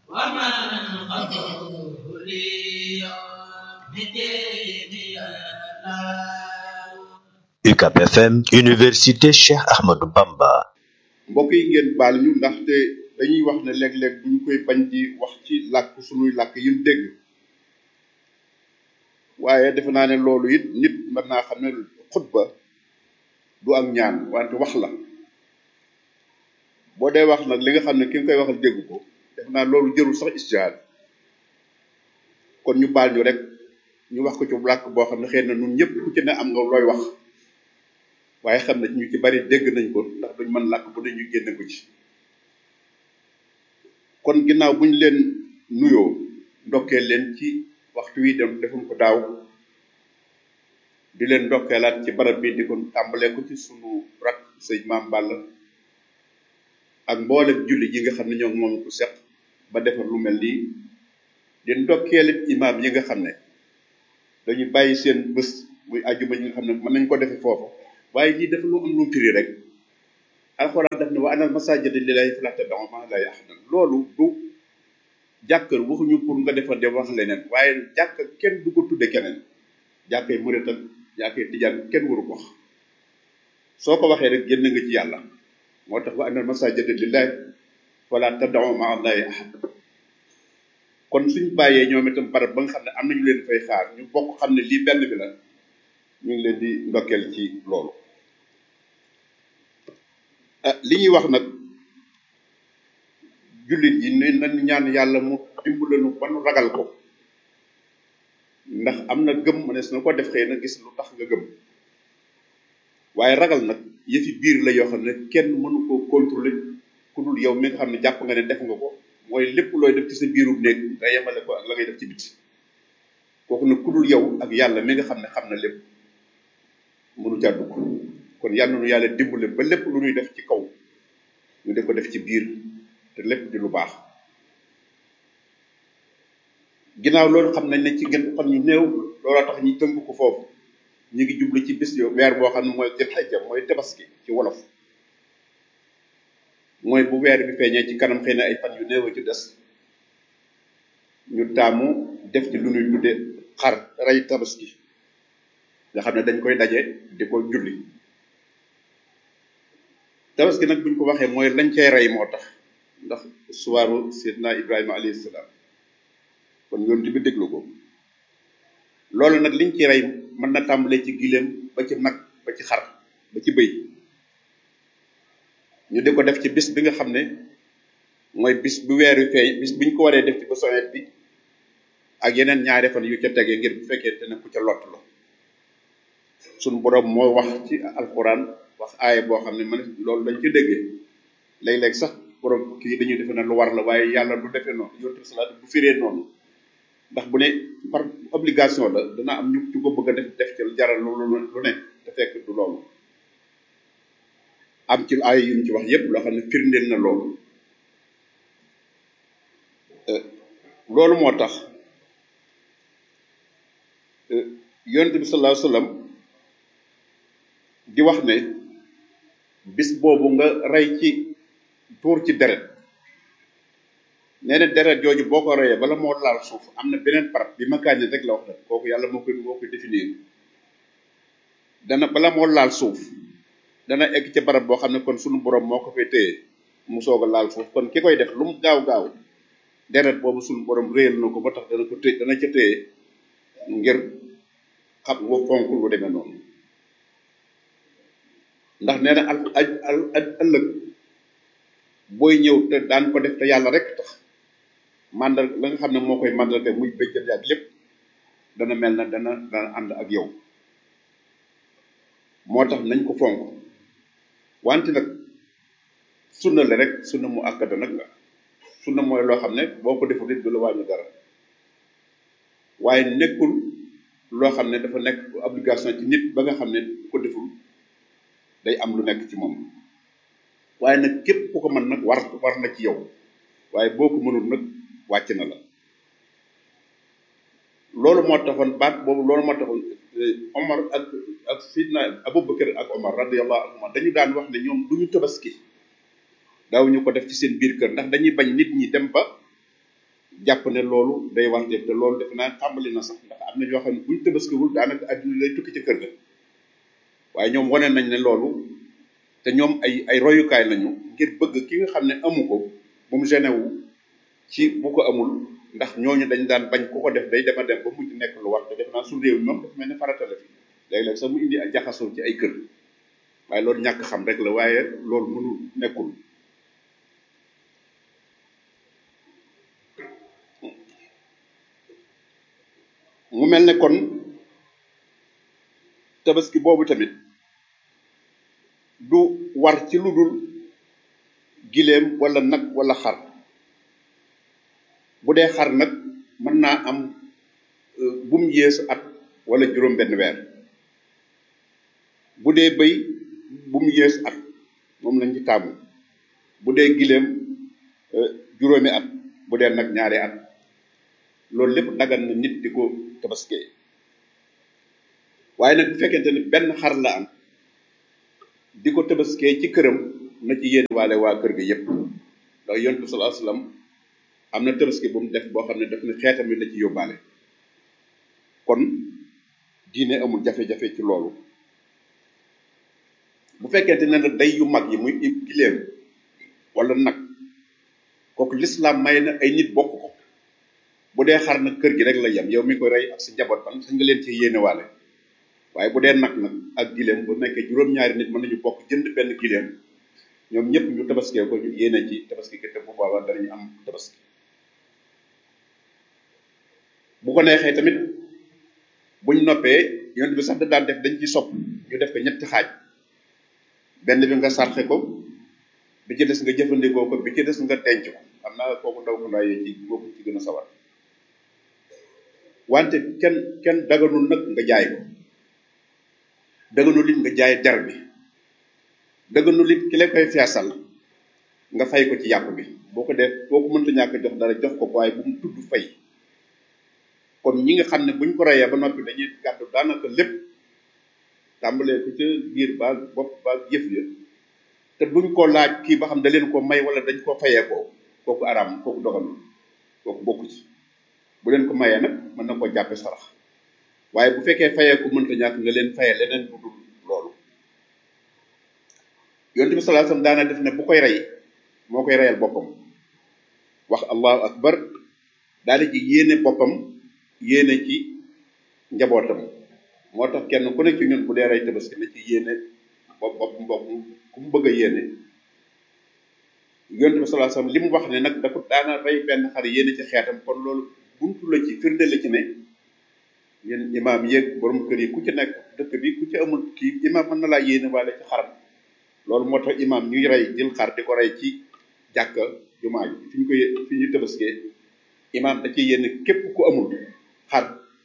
ومن قبولي بديني الله UCAB FM Université Cheikh Ahmadou Bamba mbokk yi ngeen baal ñu ndaxte dañuy wax ne léeg-léeg duñ koy bañ di wax ci làkk sunuy làkk yu ñu dégg waaye defe naa ne loolu it nit mën naa xam ne xutba du ak ñaan wante wax la boo dee wax nag li nga xam ne ki nga koy waxal dégg ko defe naa loolu jërul sax istihaad kon ñu baal ñu rek ñu wax ko ci làkk boo xam ne xëy na ñun ñëpp ku ci ne am nga looy wax waaye xam ne ñu ci bari dégg nañ ko ndax duñ mën làkk bu ne ñu génne ko ci kon ginnaaw buñ leen nuyoo ndokkee leen ci waxtu wi dem defum ko daaw di leen ndokkeelaat ci barab bi di ko tàmbalee ko ci sunu rak sëñ maam Balla ak mboolem julli ji nga xam ne ñoo moom ko seq ba defar lu mel nii di ndokkeelit imaam yi nga xam ne dañu bàyyi seen bés muy àjjuma yi nga xam ne mën nañ ko defe foofu waaye lii dafa lu am lu firi rek alxuraan daf ne wa anal masaajida lillaahi falaa tad'uu ma'a llaahi ahadan loolu du jàkkar waxuñu pour nga defar de wax leneen waaye jàkk kenn du ko tudde keneen jàkkay murit ak jàkkay tijaan kenn waru ko wax soo ko waxee rek génn nga ci yàlla moo tax wa anal masaajida lillaahi falaa tad'uu ma'a llaahi ahadan kon suñ bàyyee ñoom itam barab ba nga xam ne am nañu leen fay xaar ñu bokk xam ne lii benn bi la ñu ngi leen di ndokkeel ci loolu ah li ñuy wax nag jullit yi ne nañ ñaan yàlla mu dimbalanu ba nu ragal ko ndax am na gëm mënees na ko def xëy na gis lu tax nga gëm waaye ragal nag yëfi biir la yoo xam ne kenn mënu koo contrôler ku dul yow mi nga xam ne jàpp nga ne def nga ko mooy lépp looy def ci sa biirub néeg nga yemale ko ak la ngay def ci biti kooku nag ku dul yow ak yàlla mi nga xam ne xam na lépp mënu caa dugg kon yàlla nu yàlla dimbale ba lépp lu ñuy def ci kaw ñu def ko def ci biir te lépp di lu baax ginnaaw loolu xam nañ ne ci gën fan ñu néew looloo tax ñu tënk ko foofu ñu ngi jublu ci bis yo weer boo xam ne mooy jël xajja mooy tabaski ci wolof mooy bu weer bi feeñee ci kanam xëy na ay fan yu néew a ci des ñu taamu def ci lu ñuy tudde xar rey tabaski nga xam ne dañ koy daje di ko julli tabaski nag buñ ko waxee mooy lañ cay rey moo tax ndax suwaaru seydina ibrahima alayhi salaam kon yoon bi déglu ko loolu nag liñ ci rey mën na tàmbalee ci gileem ba ci nag ba ci xar ba ci bëy ñu di ko def ci bis bi nga xam ne mooy bis bu weer wi feeñ bis biñ ko waree def ci ba sowet bi ak yeneen ñaari fan yu ca tege ngir bu fekkee te ne ku ca lott la suñu borom moo wax ci alxuraan wax aaya boo xam ne man loolu dañ ci déggee léeg-léeg sax borom kii dañuy defe na lu war la waaye yàlla du defee noonu yonent salaat bu firee noonu ndax bu ne par obligation la dana am ñu ci ko bëgg a def def ci jaral lu lu ne te fekk du loolu am ci aaya yu ñu ci wax yépp loo xam ne firndeel na loolu loolu moo tax yonent bi sallallahu alayhi wasallam di wax ne bis boobu nga rey ci tuur ci deret nee na deret jooju boo ko reyee bala moo laal suuf am na beneen part bi makaañe rek la wax rek kooku yàlla moo koy moo koy définir dana bala moo laal suuf dana egg ca barab boo xam ne kon sunu borom moo ko fay téye mu soog a laal suuf kon ki koy def lu mu gaaw gaaw deret boobu sunu borom réyal na ko ba tax dana ko téye dana ca téye ngir xam nga fonk lu demee noonu ndax nee na al al al ëllëg booy ñëw te daan ko def te yàlla rek tax mandal la nga xam ne moo koy mandal muy bëjjën yaag lépp dana mel na dana dana ànd ak yow moo tax nañ ko fonk wante nag sunna la rek sunna mu akkada nag la sunna mooy loo xam ne boo ko deful it du la wàññi dara waaye nekkul loo xam ne dafa nekk obligation ci nit ba nga xam ne ko deful day am lu nekk ci moom waaye nag képp ku ko mën nag war war na ci yow waaye boo ko mënul nag wàcc na la loolu moo taxoon baat boobu loolu moo taxoon Omar ak ak Sidna Abubakar ak Omar radiyallahu anhuma dañu daan wax ne ñoom du ñu tabaski daaw ñu ko def ci seen biir kër ndax dañuy bañ nit ñi dem ba jàpp ne loolu day warteef te loolu defe naa tàmbali na sax ndax am na ñoo xam ne buñ tabaskiwul daanaka adduna lay tukki ci kër ga waaye ñoom wane nañ ne loolu te ñoom ay ay royukaay lañu ngir bëgg ki nga xam ne amu ko bu mu gêné wu ci bu ko amul ndax ñooñu dañ daan bañ ku ko def day dema dem ba mujj nekk lu war te def naa su réew mi moom dafa mel ne farata la fi léeg-léeg sax mu indi ak jaxasoo ci ay kër waaye loolu ñàkk xam rek la waaye loolu mënul nekkul mu mel ne kon tabaski boobu tamit du war ci lu dul giléem wala nag wala xar bu dee xar nag mën naa am bu mu yées at wala juróom benn weer bu dee bëy bu mu yées at moom lañ ci taamu bu dee giléem juróomi at bu dee nag ñaari at loolu lépp dagan na nit di ko tabaskee waaye nag bu fekkente ni benn xar la am di ko tabaskee ci këram na ci yéen waale waa kër ga yépp ndax yonent bi sallallahu alayhi wasallam am na tabaski bu mu def boo xam ne daf ne xeetam yi la ci yóbbaale kon diine amul jafe-jafe ci loolu bu fekkente ne nag day yu mag yi muy giléem wala nag kooku lislaam may na ay nit bokk ko bu dee xar nag kër gi rek la yem yow mi ko rey ak sa njaboot ban sañ nga leen ci yéene waale waaye bu dee nag nag ak giléem bu nekkee juróom-ñaari nit mën nañu bokk jënd benn giléem ñoom ñëpp ñu tabaskee ko ñu yéene ci tabaski ki te bu boobaa danañu am tabaski bu ko neexee tamit buñ noppee yonent bi sax da daan def dañ ci sopp ñu def ko ñetti xaaj benn bi nga sarxe ko bi ci des nga jëfandikoo ko bi ci des nga denc ko am naa kooku ndaw ko ndaayee ci boobu ci gën a sawar wante kenn kenn daganul nag nga jaay ko daganul it nga jaay der bi daganul it ki la koy feesal nga fay ko ci yàpp bi boo ko def boo ko mënta ñàkk jox dara jox ko waaye bu mu tudd fay kon ñi nga xam ne buñ ko reyee ba noppi dañuy gàddu daanaka lépp tàmbalee ko ca biir ba bopp ba yëf ya te duñ ko laaj kii ba xam da leen ko may wala dañ ko fayee ko kooku araam kooku dogalul kooku bokku ci bu leen ko mayee nag mën na koo jàppe sarax waaye bu fekkee fayee ko mënta ñàkk nga leen fayee leneen bu dul loolu yonent bi sallallahu alayhi wasallam daana def ne bu koy rey moo koy reyal boppam wax allahu akbar daal di yéene boppam yéene ci njabootam moo tax kenn ku ne ci ñun bu dee rey tabaski na ci yéene bopp bopp bopp ku mu bëgg a yéene yonent bi sallallahu alayhi wasallam li mu wax ne nag dafa daana rey benn xar yéene ci xeetam kon loolu buntu la ci firnde la ci ne yéen imaam yéeg borom kër yi ku ci nekk dëkk bi ku ci amul kii imaam mën na laa yéene waale ci xaram loolu moo tax imaam ñuy rey jël xar di ko rey ci jàkka jumaa ji fi ñu koy fi ñu tabaskee imaam da ci yéene képp ku amul xar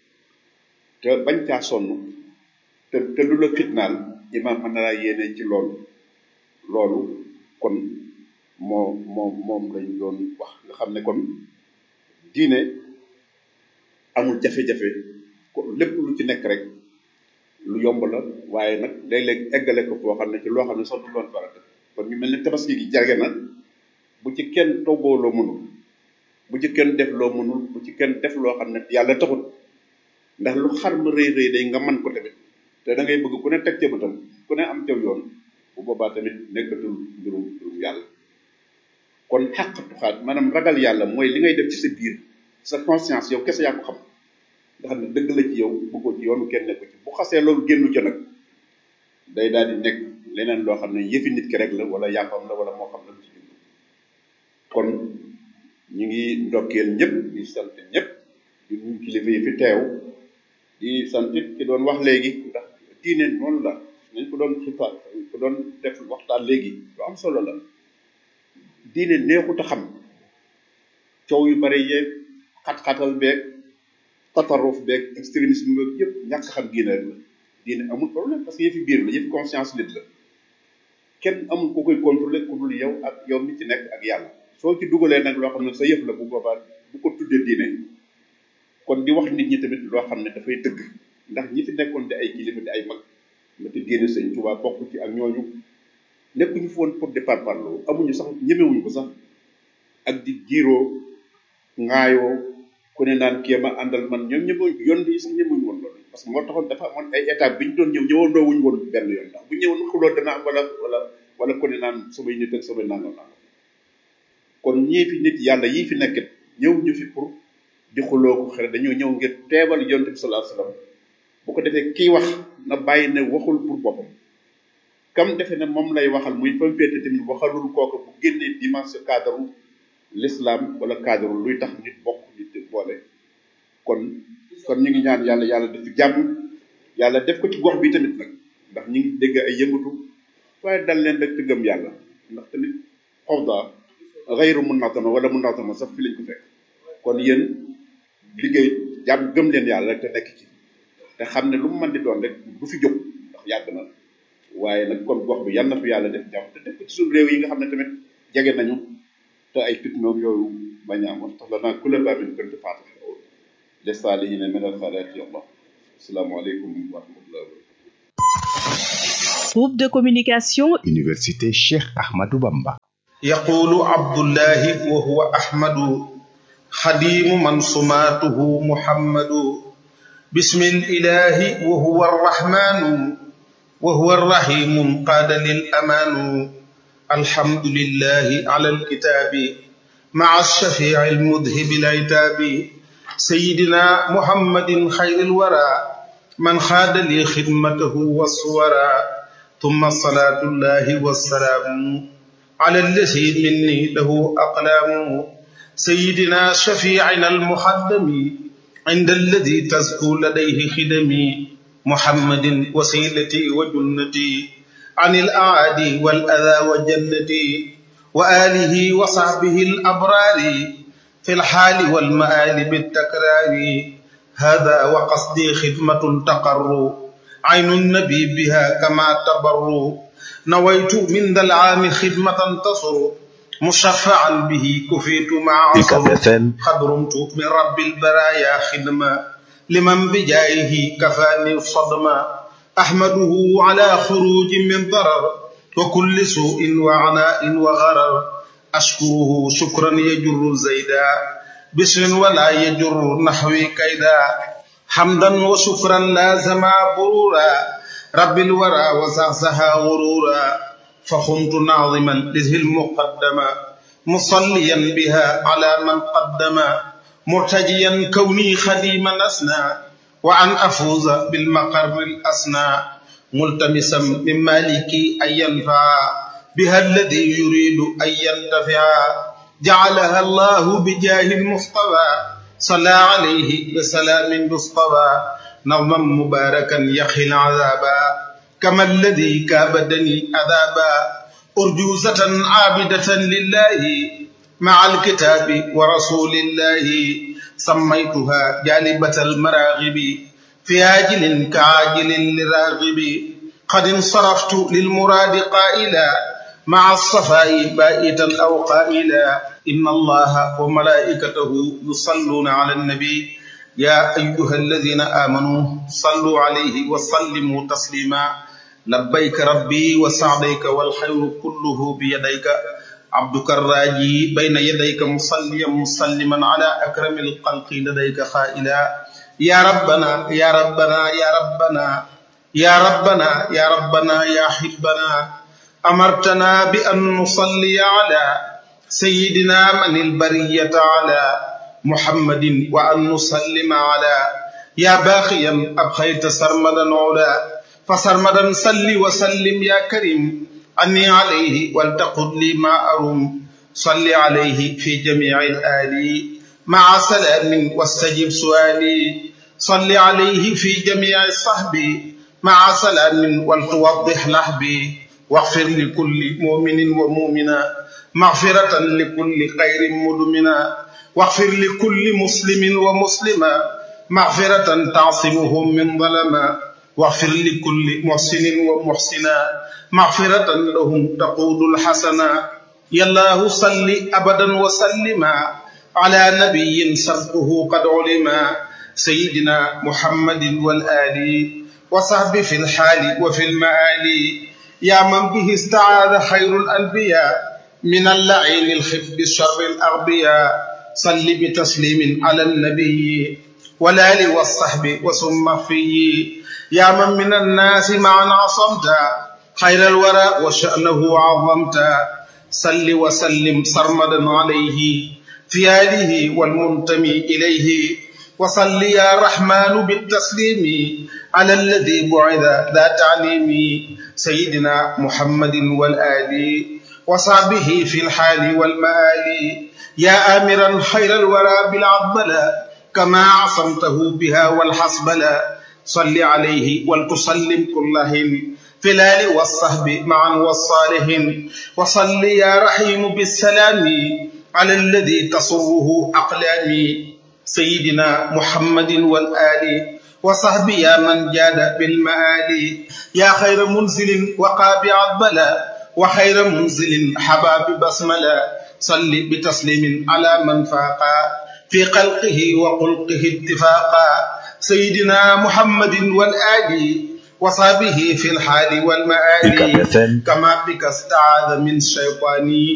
te bañ caa sonn te te lu la fitnaal imaam mën na laa yéene ci loolu loolu kon moo moom moom lañ doon wax nga xam ne kon diine amul jafe-jafe ko lépp lu ci nekk rek lu yomb la waaye nag léeg-léeg eggale ko foo xam ne ci loo xam ne sax du doon farata kon ñu mel ne tabaski gi jarge na bu ci kenn toggoo loo mënul bu ci kenn def loo mënul bu ci kenn def loo xam ne yàlla taxut ndax lu xar ma rëy rëy day nga man ko tamit te da ngay bëgg ku ne teg ca bëtam ku ne am caw yoon bu boobaa tamit nekkatul mbirum mbirum yàlla kon xàqatu xaat maanaam ragal yàlla mooy li ngay def ci sa biir sa conscience yow kese yaa ko xam nga xam ne dëgg la ci yow bëggoo ci yoonu kenn nekku ci bu xasee loolu génnu ca nag day daal di nekk leneen loo xam ne yëfi nit ki rek la wala yàppam la wala moo xam la ci jublu kon ñu ngi ndokkeel ñëpp di sant ñëpp di nuyu kilifa yi fi teew di sant it ki doon wax léegi ndax diine noonu la nañ ko doon xibaar ko doon def waxtaan léegi lu am solo la diine neexut a xam coow yu bari yeeg xat-xatal beeg tataruf beeg extrémisme beeg yëpp ñàkk xam diine rek la diine amul problème parce que yëfi biir la yëfi conscience nit la kenn amul ko koy contrôler ku dul yow ak yow mi ci nekk ak yàlla soo ci dugalee nag loo xam ne sa yëf la bu boobaa bu ko tuddee diine kon di wax nit ñi tamit loo xam ne dafay dëgg ndax ñi fi nekkoon di ay kilifa di ay mag ma te génne sëñ Tuubaa bokk ci ak ñooñu nekkuñu fi woon pour di parparloo amuñu sax ñemewuñu ko sax ak di jiiroo ŋaayoo ku ne naan kii ma àndal man ñoom ñëpp yoon yi sax ñëmuñ woon loolu parce que moo taxoon dafa amoon ay étape bi ñu doon ñëw ñëwandoo wuñ woon benn yoon ndax bu ñëwoon xuloo dana am wala wala wala ku ne naan samay nit ak samay nangam nangam kon ñii fi nit yàlla yii fi nekk ñëw ñu fi pour di xuloo ko xere dañoo ñëw ngir teebal yonte bi sallallahu alayhi wasallam bu ko defee kii wax na bàyyi ne waxul pour boppam kam defe ne moom lay waxal muy fa mu féete tamit waxalul kooku bu génnee dimension cadre l'islam wala cadre luy tax nit bokk nit boole kon kon ñu ngi ñaan yàlla yàlla def fi jàmm yàlla def ko ci gox bi tamit nag ndax ñu ngi dégg ay yëngatu waaye dal leen rek te gëm yàlla ndax tamit xawda xayru munatama wala munatama sax fi lañ ko fekk kon yéen liggéey jàmm gëm leen yàlla rek te nekk ci te xam ne lu mu mën di doon rek du fi jóg ndax yàgg na waaye nag kon gox bi yal na fi yàlla def jàmm te def ko ci suñu réew yi nga xam ne tamit jege nañu te ay fitnoom yooyu bañ a am wax tax la naa kula baamin kënt faata للصالحين من الخيرات يا الله السلام عليكم ورحمة الله وبركاته Groupe de communication Université Cheikh Ahmadou Bamba. يقول عبد الله وهو أحمد خديم من صماته محمد بسم الإله وهو الرحمن وهو الرحيم قاد للأمان الحمد لله على الكتاب مع الشفيع المذهب العتاب سيدنا محمد خير الورى من خاد لي خدمته والصورى ثم الصلاة الله والسلام على الذي مني له أقلام سيدنا شفيعنا المخدم عند الذي تزكو لديه خدمي محمد وسيلتي وجنتي عن الأعادي والأذى وجنتي وآله وصحبه الأبرار في الحال والمآل بالتكرار هذا وقصدي خدمة تقر عين النبي بها كما تبر نويت من ذا العام خدمة تصر مشفعا به كفيت مع عصر UCAB FM قد رمت من رب البرايا خدمة لمن بجايه كفاني الصدمة أحمده على خروج من ضرر وكل سوء وعناء وغرر أشكره شكرا يجر زيدا بشر ولا يجر نحوي كيدا حمدا وشكرا لازما برورا رب الورى وزعزها غرورا فخنت ناظما لذه المقدمة مصليا بها على من قدم مرتجيا كوني خديما أسنى وأن أفوز بالمقر الأسنى ملتمسا من مالكي أن ينفع بها الذي يريد أن ينتفع جعلها الله بجاه المصطفى صلى عليه بسلام مصطفى نظما مباركا يخي العذابا كما الذي كابدني عذابا أرجوزة عابدة لله مع الكتاب ورسول الله سميتها جالبة المراغب في عاجل كعاجل لراغب قد انصرفت للمراد قائلا مع الصفاء بائتا أو قائلا إن الله وملائكته يصلون على النبي يا أيها الذين آمنوا صلوا عليه وسلموا تسليما لبيك ربي وسعديك والخير كله بيديك عبدك الراجي بين يديك مصليا مسلما على أكرم الخلق لديك خائلا يا ربنا يا ربنا يا ربنا يا ربنا يا ربنا يا حبنا أمرتنا بأن نصلي على سيدنا من البرية على محمد وأن نسلم على يا باقيا أبخيت سرمدا علا فسرمدا صل وسلم يا كريم أني عليه ولتقل لي ما أروم صل عليه في جميع الآل مع سلام واستجب سؤالي صل عليه في جميع الصحب مع سلام ولتوضح لحبي واغفر لكل مؤمن ومؤمنة مغفرة لكل خير مدمنا واغفر لكل مسلم ومسلمة مغفرة تعصمهم من ظلما واغفر لكل محسن ومحسنا مغفرة لهم تقود الحسنا يا الله صل أبدا وسلما على نبي سبقه قد علما سيدنا محمد والآل وصحبه في الحال وفي المآل يا من به استعاذ خير الأنبياء من اللعين الخف بشر الأغبياء صل بتسليم على النبي والآل والصحب وسم في يا من من الناس معا عصمت خير الورى وشأنه عظمت صل وسلم سرمدا عليه في آله والمنتمي إليه وصل يا رحمن بالتسليم على الذي بعث ذا تعليم سيدنا محمد والآل وصحبه في الحال والمآل يا آمرا خير الورى بالعضبلة كما عصمته بها والحسبلة صل عليه ولتسلم كلهم في الآل والصحب معا والصالحين وصل يا رحيم بالسلام على الذي تصره أقلامي سيدنا محمد والآل وصحبه يا من جاد بالمآل يا خير منزل وقابع البلاء وخير منزل حباب بسملة صل بتسليم على من فاقا في خلقه وخلقه اتفاقا سيدنا محمد والآل وصحبه في الحال والمآل UCAB FM كما بك استعاذ من الشيطان